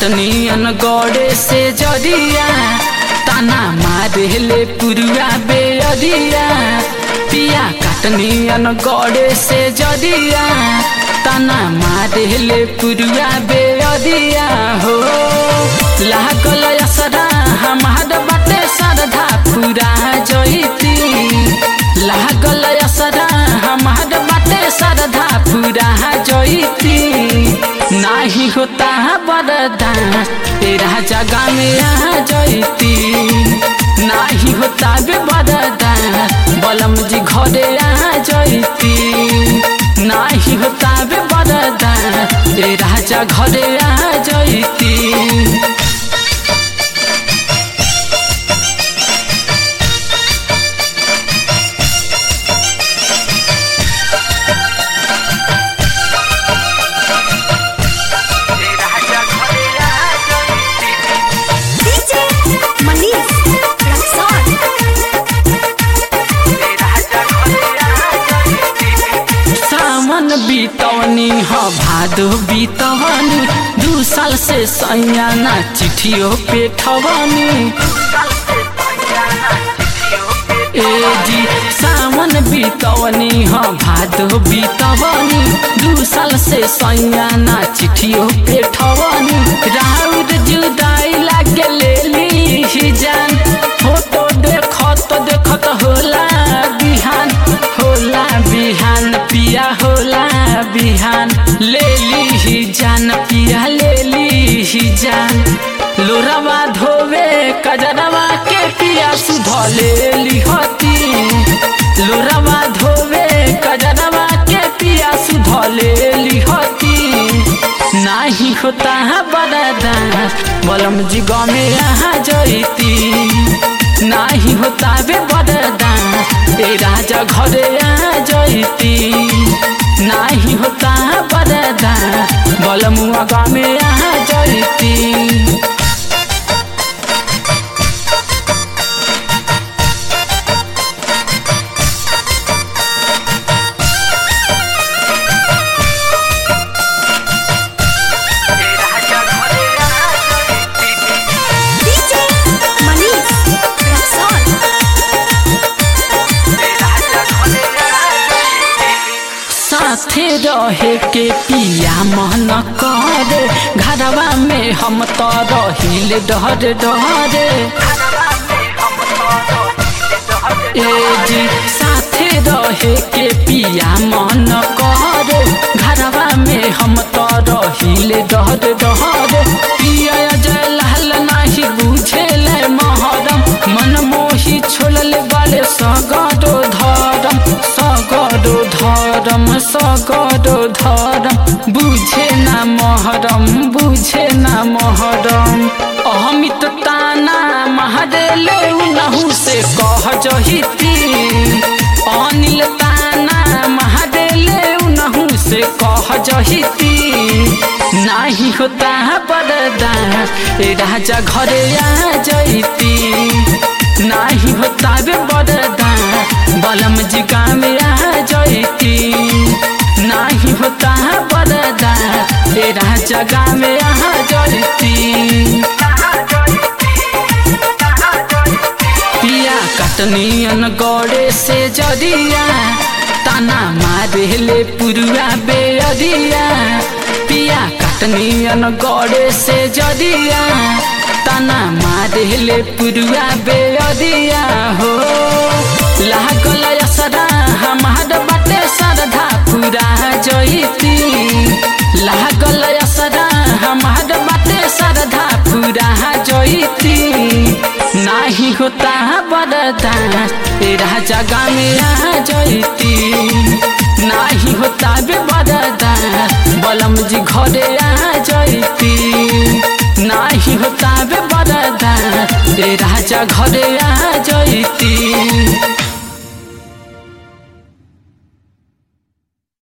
काटनियन गड़े से जरिया ताना मारेले पुरुआ बेअरिया पिया काटनियन गड़े से जरिया ताना मारेले पुरुआ बेअरिया हो लागल असरा हमार बाटे सरधा पूरा जइती लागल असरा हमार बाटे सरधा पूरा जइती नाही होता बरदा तेरा जगह में आ जइती नाही होता बे बरदा बलम जी घरे आ जइती नाही होता बे बरदा तेरा जगह घरे आ जइती DJ Manish Raksol सावन बीतवनी ह भादो बीतवनी दू साल से सैया ना चिठियो पेठवनी ए जी सावन बीतवनी ह भादो बीतवनी दू साल से सैया ना चिठियो पेठवनी राउर जुदाई लागे ले ली जान फोटो देखत देखत होला बिहान होला बिहान पिया होला बिहान ले ली जान पिया ले ली जान लोरवा धोवे कजरवा के पिया सुध ले लिहती लोरवा धोवे कजरवा के पिया सुध ले लिहती नाही होता बरदा बलम जी गमे यहाँ जइती नाही होता बे बरदा ए राजा घरे आ जइती नाही होता बरदा बलमुआ गमे यहाँ जइती DJ Manish Raksol साथे रहे के पिया मन करे घरवा में हम तो रहिल डर डरे ए जी साथे रहे के पिया मन करे घरवा में हम तो रहिल डर डरे पिया जय लाल नाही बुझेले महरम मन मोही छोड़ल बाले सगरो धरम सगरो धरम सगरो धरम बुझे ना महरम बुझे ना महरम अमित ताना महरेले उनहु से कह जहिती अनिल ताना महरेले उनहु से कह जहिती नाही होता बरदा ए राजा घरे आ जइती नाही होता बे बरदा बलम जी काम आ जइती नाही होता बरदा ए राजा गाम आ जइती पिया कटनियन गड़े से जरिया ताना मारेले पुरुआ बेअरिया पिया कटनियन गड़े से जरिया ताना मारेले पुरुआ बेअरिया हो लागल असरा हमार बाटे सरधा पूरा जइती लागल असरा हमार बाटे सरधा पूरा जइती नाही होता बरदा तेरा जगह में आ जइती नाही होता बे बरदा बलम जी घरे आ जइती नाही होता बे बरदा तेरा जगह घरे आ जइती